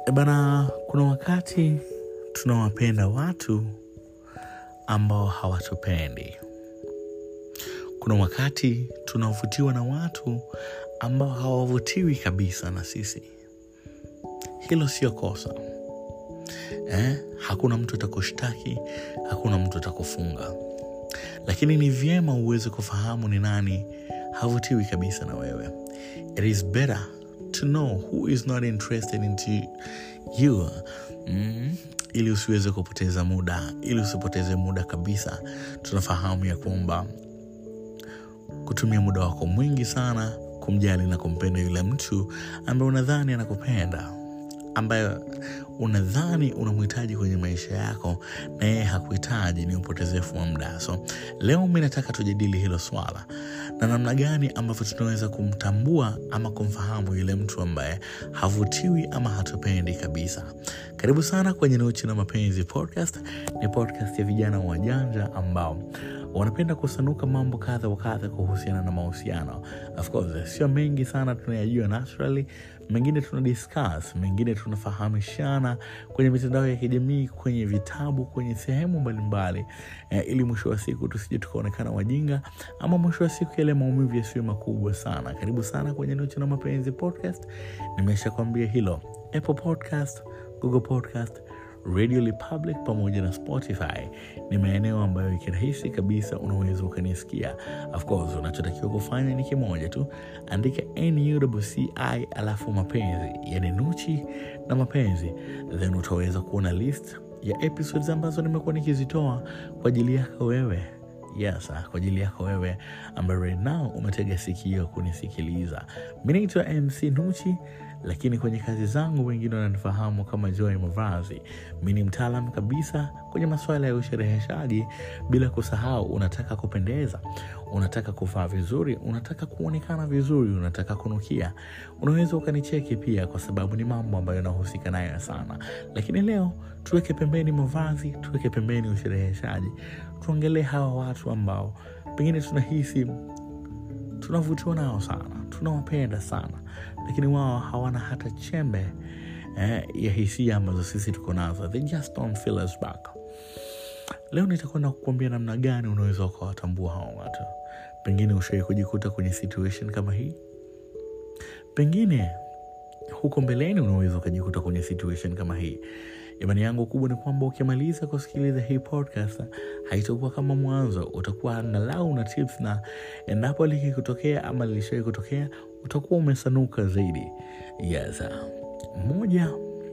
E bana, kuna wakati tunawapenda watu ambao hawatupendi. Kuna wakati tunavutiwa na watu ambao hawavutiwi kabisa na sisi. Hilo sio kosa eh? Hakuna mtu atakushtaki, hakuna mtu atakufunga, lakini ni vyema uweze kufahamu ni nani havutiwi kabisa na wewe. It is better to know who is not interested into you mm, ili usiweze kupoteza muda, ili usipoteze muda kabisa. Tunafahamu ya kwamba kutumia muda wako mwingi sana kumjali na kumpenda yule mtu ambaye unadhani anakupenda ambaye unadhani unamhitaji kwenye maisha yako na yeye hakuhitaji, ni upotezefu wa muda. So leo mi nataka tujadili hilo swala na namna gani ambavyo tunaweza kumtambua ama kumfahamu yule mtu ambaye havutiwi ama hatupendi kabisa. Karibu sana kwenye Nuchi na Mapenzi podcast. Ni podcast ya vijana wajanja ambao wanapenda kusanuka mambo kadha wa kadha kuhusiana na mahusiano. Of course, sio mengi sana tunayajua naturally, mengine tuna discuss, mengine tunafahamishana kwenye mitandao ya kijamii, kwenye vitabu, kwenye sehemu mbalimbali eh, ili mwisho wa siku tusije tukaonekana wajinga ama mwisho wa siku yale maumivu yasiwe makubwa sana. Karibu sana kwenye Nuchi na Mapenzi podcast. Nimesha kwambia hilo, Apple Podcast, Google Podcast Radio Republic pamoja na Spotify ni maeneo ambayo kirahisi kabisa unaweza ukanisikia. Of course, unachotakiwa kufanya ni kimoja tu, andika NUCI alafu mapenzi, yani Nuchi na Mapenzi, then utaweza kuona list ya episodes ambazo nimekuwa nikizitoa kwa ajili yako wewe. Yes, kwa ajili yako wewe ambaye right now umetega sikio kunisikiliza. Mi naitwa MC Nuchi, lakini kwenye kazi zangu wengine wananifahamu kama Joy Mavazi. Mi ni mtaalam kabisa kwenye masuala ya ushereheshaji, bila kusahau, unataka kupendeza, unataka kuvaa vizuri, unataka kuonekana vizuri, unataka kunukia, unaweza ukanicheki pia, kwa sababu ni mambo ambayo nahusika nayo sana. Lakini leo tuweke pembeni mavazi, tuweke pembeni ushereheshaji, tuongelee hawa watu ambao pengine tunahisi tunavutiwa nao sana, tunawapenda sana, lakini wao hawana hata chembe eh, ya hisia ambazo sisi tuko nazo. They just don't feel us back. Leo nitakwenda kukuambia namna gani unaweza ukawatambua hawa watu. Pengine ushawai kujikuta kwenye situation kama hii, pengine huko mbeleni unaweza ukajikuta kwenye situation kama hii. Imani yangu kubwa ni kwamba ukimaliza kusikiliza hii podcast haitakuwa kama mwanzo, utakuwa angalau na tips, na endapo likikutokea ama lilishawai kutokea utakuwa umesanuka zaidi. Yes. Moja,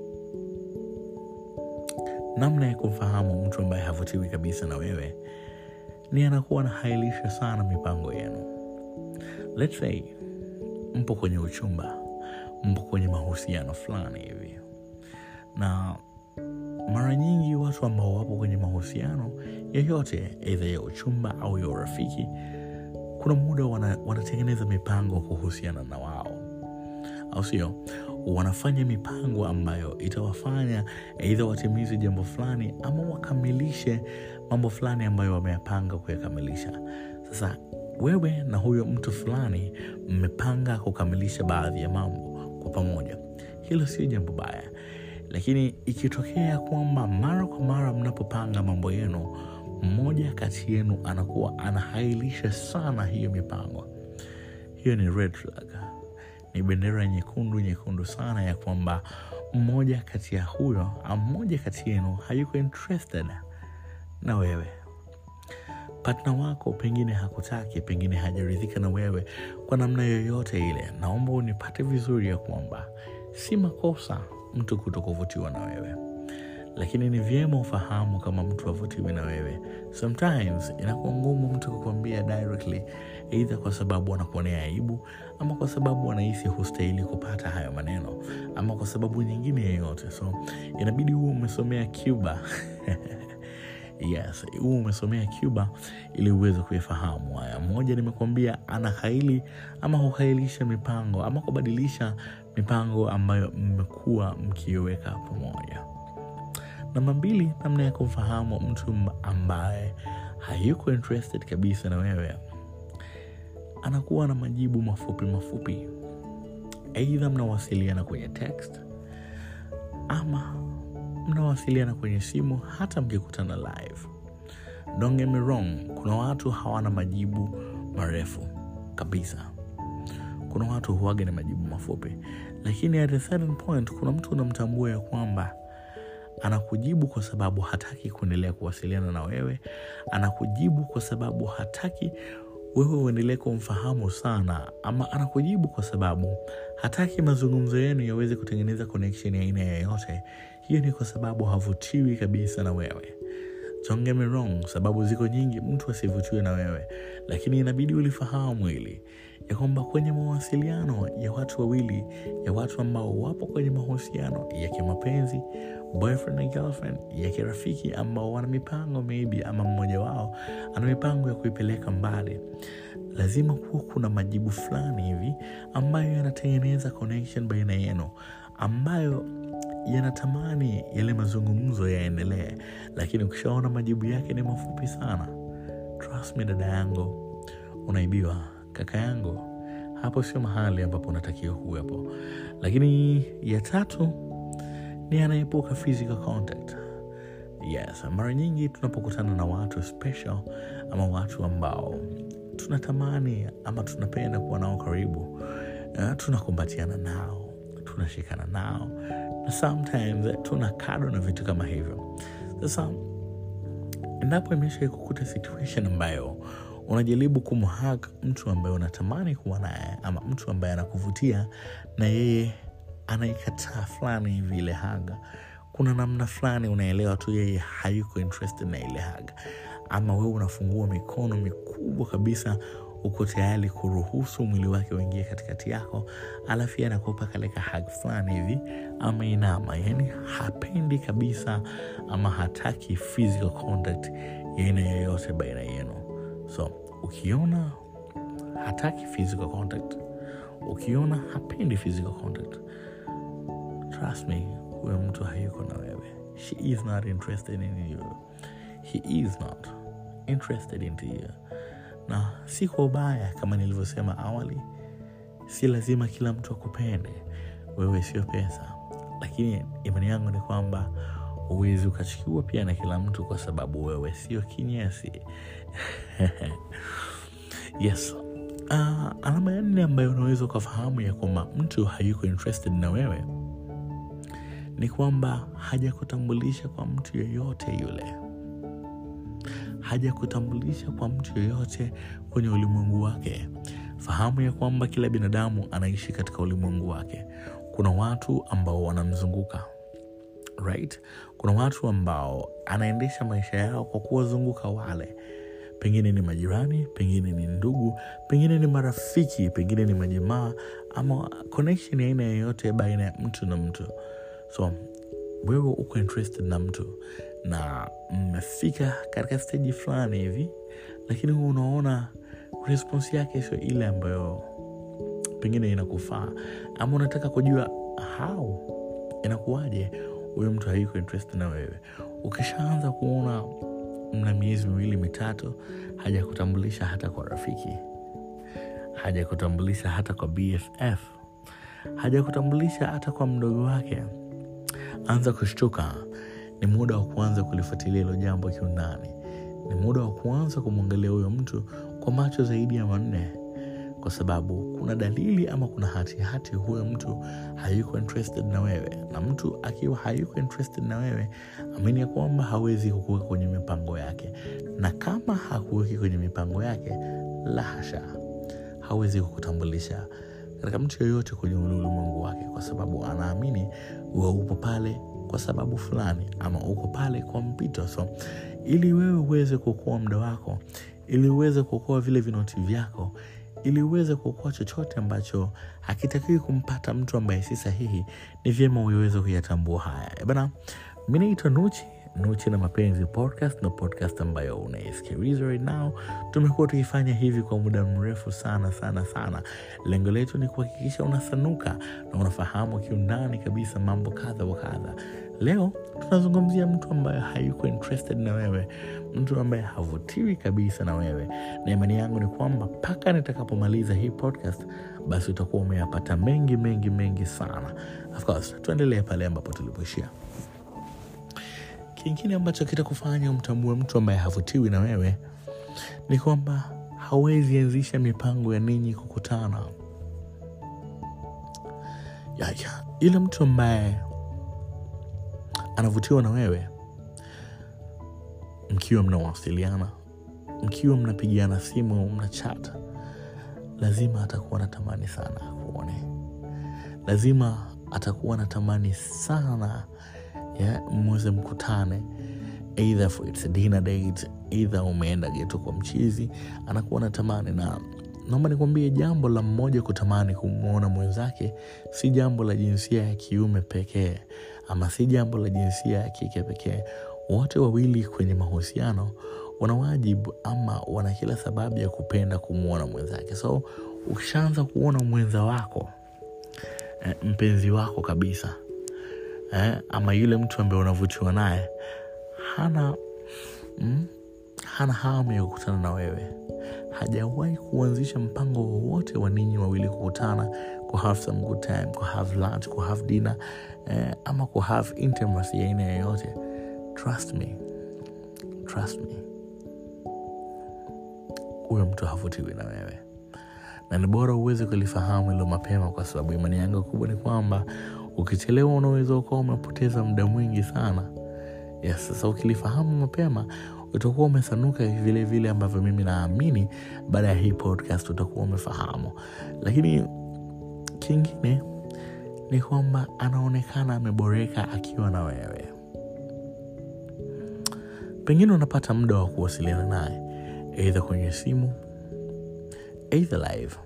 namna ya kumfahamu mtu ambaye havutiwi kabisa na wewe ni anakuwa anahailisha sana mipango yenu. Let's say mpo kwenye uchumba, mpo kwenye mahusiano fulani hivi na mara nyingi watu ambao wapo kwenye mahusiano yoyote, aidha ya uchumba au ya urafiki, kuna muda wana, wanatengeneza mipango kuhusiana na wao, au sio? Wanafanya mipango ambayo itawafanya aidha watimize jambo fulani ama wakamilishe mambo fulani ambayo wameyapanga kuyakamilisha. Sasa wewe na huyo mtu fulani mmepanga kukamilisha baadhi ya mambo kwa pamoja, hilo sio jambo baya lakini ikitokea kwamba mara kwa mara mnapopanga mambo yenu, mmoja kati yenu anakuwa anahailisha sana hiyo mipango, hiyo ni red flag, ni bendera nyekundu nyekundu sana ya kwamba mmoja kati ya huyo au mmoja kati yenu hayuko interested na wewe. Partner wako pengine hakutaki, pengine hajaridhika na wewe kwa namna yoyote ile. Naomba unipate vizuri ya kwamba si makosa mtu kuto kuvutiwa na wewe, lakini ni vyema ufahamu kama mtu avutiwi na wewe. Sometimes inakuwa ngumu mtu kukwambia directly, eidha kwa sababu anakuonea aibu, ama kwa sababu anahisi hustahili kupata hayo maneno, ama kwa sababu nyingine yeyote. So inabidi huo umesomea Cuba Yes, huu umesomea Cuba ili uweze kuifahamu haya. Moja, nimekuambia anahaili ama huhailisha mipango ama kubadilisha mipango ambayo mmekuwa mkiweka pamoja. Namba mbili, namna ya kumfahamu mtu ambaye hayuko interested kabisa na wewe, anakuwa na majibu mafupi mafupi, aidha mnawasiliana kwenye text ama mnawasiliana kwenye simu hata mkikutana live don't get me wrong kuna watu hawana majibu marefu kabisa kuna watu huwaga na majibu mafupi lakini at a certain point kuna mtu unamtambua ya kwamba anakujibu kwa sababu hataki kuendelea kuwasiliana na wewe anakujibu kwa sababu hataki wewe uendelee kumfahamu sana ama anakujibu kwa sababu hataki mazungumzo yenu yaweze kutengeneza connection ya aina yoyote hiyo ni kwa sababu havutiwi kabisa na wewe Don't get me wrong, sababu ziko nyingi mtu asivutiwe na wewe, lakini inabidi ulifahamu hili ya kwamba kwenye mawasiliano ya watu wawili, ya watu ambao wapo kwenye mahusiano ya kimapenzi, boyfriend na girlfriend, ya kirafiki, ambao wana mipango maybe, ama mmoja wao ana mipango ya kuipeleka mbali, lazima kuwa kuna majibu fulani hivi ambayo yanatengeneza connection baina yenu ambayo yanatamani yale mazungumzo yaendelee, lakini ukishaona majibu yake ni mafupi sana, trust me, dada yangu, unaibiwa. Kaka yangu, hapo sio mahali ambapo unatakiwa kuwepo. Lakini ya tatu ni anaepuka physical contact. Yes, mara nyingi tunapokutana na watu special ama watu ambao tunatamani ama tunapenda kuwa nao karibu, uh, tunakumbatiana nao, tunashikana nao na sometimes eh, tuna kado na vitu kama hivyo. Sasa endapo imesha kukuta situation ambayo unajaribu kumhag mtu ambaye unatamani kuwa naye ama mtu ambaye anakuvutia na yeye anaikataa fulani hivi ile haga, kuna namna fulani unaelewa tu yeye hayuko interested na ile haga, ama wewe unafungua mikono mikubwa kabisa uko tayari kuruhusu mwili wake uingie katikati yako, alafu yeye anakupa kaleka hug fulani hivi ama inama, yani hapendi kabisa ama hataki physical contact ya aina yoyote baina yenu. So ukiona hataki physical contact, ukiona hapendi physical contact, trust me, huyo mtu hayuko na wewe. She is not interested in you. He is not interested into you na si kwa ubaya kama nilivyosema awali si lazima kila mtu akupende wewe sio pesa lakini imani yangu ni kwamba huwezi ukachukiwa pia na kila mtu kwa sababu wewe sio kinyesi yes uh, alama ya nne ambayo unaweza ukafahamu ya kwamba mtu hayuko interested na wewe ni kwamba hajakutambulisha kwa mtu yeyote yule hajakutambulisha kwa mtu yoyote kwenye ulimwengu wake. Fahamu ya kwamba kila binadamu anaishi katika ulimwengu wake. Kuna watu ambao wanamzunguka right? Kuna watu ambao anaendesha maisha yao kwa kuwazunguka wale, pengine ni majirani, pengine ni ndugu, pengine ni marafiki, pengine ni majamaa, ama connection ya aina yoyote baina ya mtu na mtu. So wewe uko interested na mtu na mmefika katika steji fulani hivi, lakini huwa unaona response yake sio ile ambayo pengine inakufaa, ama unataka kujua how inakuwaje huyo mtu hayuko interested na wewe. Ukishaanza kuona mna miezi miwili mitatu, hajakutambulisha hata kwa rafiki, hajakutambulisha hata kwa BFF, hajakutambulisha hata kwa mdogo wake, anza kushtuka. Ni muda wa kuanza kulifuatilia hilo jambo kiundani. Ni muda wa kuanza kumwangalia huyo mtu kwa macho zaidi ya manne, kwa sababu kuna dalili ama kuna hatihati hati huyo mtu hayuko interested na wewe. Na mtu akiwa hayuko interested na wewe, amini ya kwamba hawezi kukuweka kwenye mipango yake, na kama hakuweki kwenye mipango yake, la hasha, hawezi kukutambulisha katika mtu yoyote kwenye ule ulimwengu wake, kwa sababu anaamini wewe upo pale kwa sababu fulani ama uko pale kwa mpito. So ili wewe uweze kuokoa muda wako, ili uweze kuokoa vile vinoti vyako, ili uweze kuokoa chochote ambacho hakitakiwi kumpata mtu ambaye si sahihi, ni vyema uweze kuyatambua haya. Eh Bana, mi naitwa Nuchi Nuchi na Mapenzi podcast na podcast ambayo unaisikiliza right now. Tumekuwa tukifanya hivi kwa muda mrefu sana sana sana. Lengo letu ni kuhakikisha unasanuka na unafahamu kiundani kabisa mambo kadha wa kadha. Leo tunazungumzia mtu ambaye hayuko interested na wewe, mtu ambaye havutiwi kabisa na wewe, na imani yangu ni kwamba mpaka nitakapomaliza hii podcast, basi utakuwa umeyapata mengi mengi mengi sana. Of course, tuendelee pale ambapo tulipoishia. Kingine ambacho kitakufanya umtambue mtu ambaye havutiwi na wewe ni kwamba hawezi anzisha mipango ya ninyi kukutana. Yaya, yule mtu ambaye anavutiwa na wewe, mkiwa mnawasiliana, mkiwa mnapigiana simu, mna chat, lazima atakuwa natamani sana akuone, lazima atakuwa natamani sana ya mweze mkutane, either for it's a dinner date, either umeenda geto kwa mchizi, anakuwa natamani na naomba nikwambie, jambo la mmoja kutamani kumwona mwenzake si jambo la jinsia ya kiume pekee, ama si jambo la jinsia ya kike pekee. Wote wawili kwenye mahusiano wana wajibu ama wana kila sababu ya kupenda kumwona mwenzake. So ukishaanza kuona mwenza wako eh, mpenzi wako kabisa eh, ama yule mtu ambaye unavutiwa naye hana mm, hana hamu ya kukutana na wewe, hajawahi kuanzisha mpango wowote wa ninyi wawili kukutana, ku have some good time, ku have lunch, ku have dinner eh, ama ku have intimacy ya aina yoyote, trust me, trust me, huyo mtu havutiwi na wewe, na ni bora uweze kulifahamu hilo mapema, kwa sababu imani yangu kubwa ni kwamba ukichelewa unaweza ukawa umepoteza muda mwingi sana. Yes, sasa ukilifahamu mapema utakuwa umesanuka vile vile ambavyo mimi naamini baada ya hii podcast utakuwa umefahamu. Lakini kingine ni kwamba anaonekana ameboreka akiwa na wewe. Pengine unapata muda wa kuwasiliana naye eidha kwenye simu, eidha live.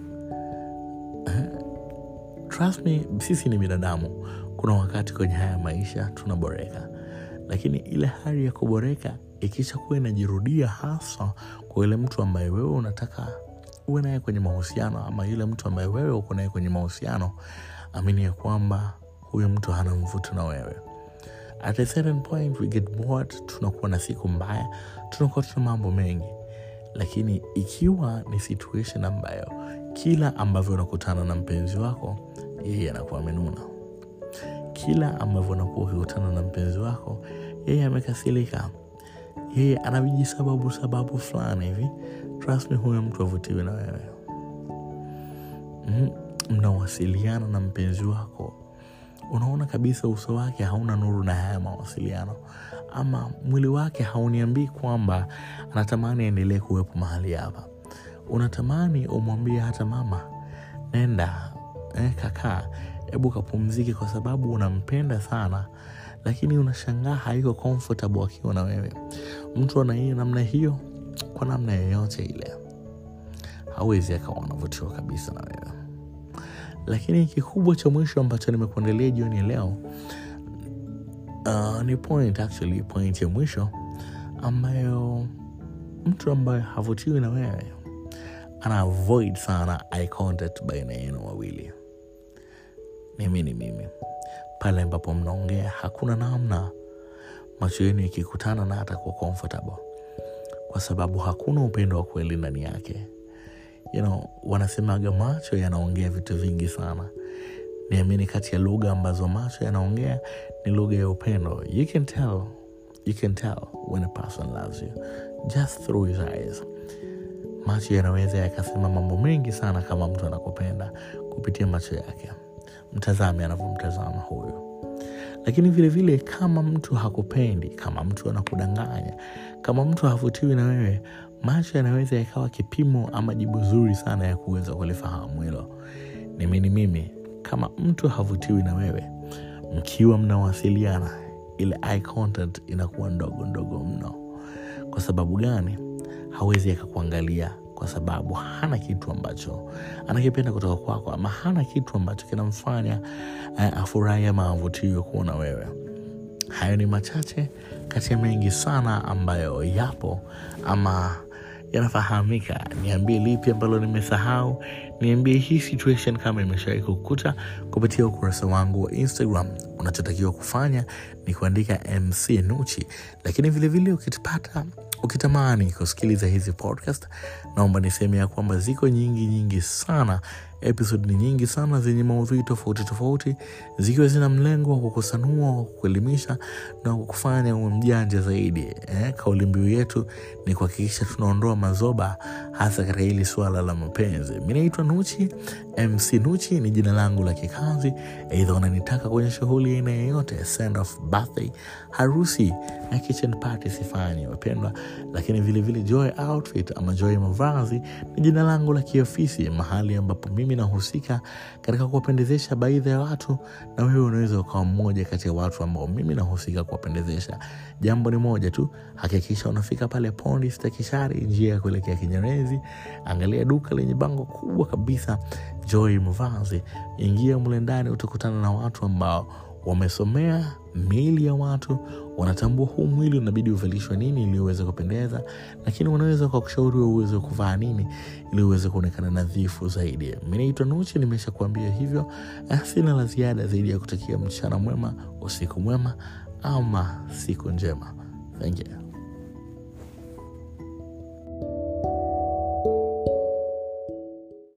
Trust me, sisi ni binadamu. Kuna wakati kwenye haya maisha tunaboreka, lakini ile hali ya kuboreka ikisha kuwa inajirudia, hasa kwa yule mtu ambaye wewe unataka uwe naye kwenye mahusiano, ama yule mtu ambaye wewe uko naye kwenye mahusiano, amini ya kwamba huyo mtu hana mvuto na wewe. At a certain point we get bored, tunakuwa na siku mbaya, tunakuwa tuna mambo mengi, lakini ikiwa ni situation ambayo kila ambavyo unakutana na mpenzi wako yeye anakuwa amenuna, kila ambavyo unakuwa ukikutana na mpenzi wako yeye amekasirika, yeye ana vijisababu sababu fulani hivi, trust me, huyo mtu avutiwe na wewe. mm Mnawasiliana na mpenzi wako, unaona kabisa uso wake hauna nuru na haya mawasiliano, ama mwili wake hauniambii kwamba anatamani aendelee kuwepo mahali hapa. Unatamani umwambie hata mama, nenda eh, kakaa, hebu kapumzike, kwa sababu unampenda sana, lakini unashangaa haiko comfortable akiwa na wewe. Mtu ana hiyo namna hiyo, kwa namna yoyote ile hawezi akawa anavutiwa kabisa na wewe. Lakini kikubwa cha mwisho ambacho nimekuandalia jioni ya leo uh, ni point actually, point ya mwisho ambayo mtu ambaye havutiwi na wewe ana avoid sana eye contact baina yenu wawili. Mimi ni mimi, pale ambapo mnaongea hakuna namna macho yenu ikikutana na atakuwa comfortable, kwa sababu hakuna upendo wa kweli ndani yake. You know, wanasemaga macho yanaongea vitu vingi sana. Niamini, kati ya lugha ambazo macho yanaongea ni lugha ya upendo. You can tell, you can tell when a person loves you just through his eyes. Macho yanaweza yakasema mambo mengi sana kama mtu anakupenda kupitia macho yake. Mtazame anavyomtazama huyu. Lakini vilevile vile, kama mtu hakupendi, kama mtu anakudanganya, kama mtu havutiwi na wewe, macho yanaweza yakawa kipimo ama jibu zuri sana ya kuweza kulifahamu hilo. Nimini mimi, kama mtu havutiwi na wewe, mkiwa mnawasiliana, ile eye contact inakuwa ndogo ndogo mno. Kwa sababu gani? Hawezi akakuangalia kwa sababu hana kitu ambacho anakipenda kutoka kwako, ama hana kitu ambacho kinamfanya uh, afurahi ama avutiwe kuona wewe. hayo ni machache kati ya mengi sana ambayo yapo ama yanafahamika. Niambie lipi ambalo nimesahau, niambie hii situation kama imeshawai kukuta kupitia ukurasa wangu wa Instagram. Unachotakiwa kufanya ni kuandika MC Nuchi, lakini vilevile ukipata ukitamani kusikiliza hizi podcast, naomba niseme ya kwamba ziko nyingi nyingi sana episode ni nyingi sana zenye maudhui tofauti tofauti zikiwa zina mlengo wa kukusanua, kuelimisha na kukufanya uwe mjanja zaidi. Eh, kauli mbiu yetu ni kuhakikisha tunaondoa mazoba hasa katika hili suala la mapenzi. Mi naitwa Nuchi, MC Nuchi ni jina langu la kikazi. Aidha unanitaka kwenye shughuli aina yoyote, send off, birthday, harusi na kitchen party sifanyi wapendwa, lakini vilevile Joy Outfit ama Joy Mavazi ni jina langu la kiofisi, mahali ambapo mimi nahusika katika kuwapendezesha baadhi ya watu, na wewe unaweza ukawa mmoja kati ya watu ambao mimi nahusika kuwapendezesha. Jambo ni moja tu, hakikisha unafika pale Pondi Stakishari, njia ya kuelekea Kinyerezi. Angalia duka lenye bango kubwa kabisa Joy Mavazi, ingia mle ndani, utakutana na watu ambao wamesomea miili ya watu, wanatambua huu mwili unabidi uvalishwe nini ili uweze kupendeza, lakini wanaweza wakakushauri uweze kuvaa nini ili uweze kuonekana nadhifu zaidi. Mi naitwa Nuchi, nimesha kuambia hivyo. Sina la ziada zaidi ya kutakia mchana mwema, usiku mwema ama siku njema. Thank you.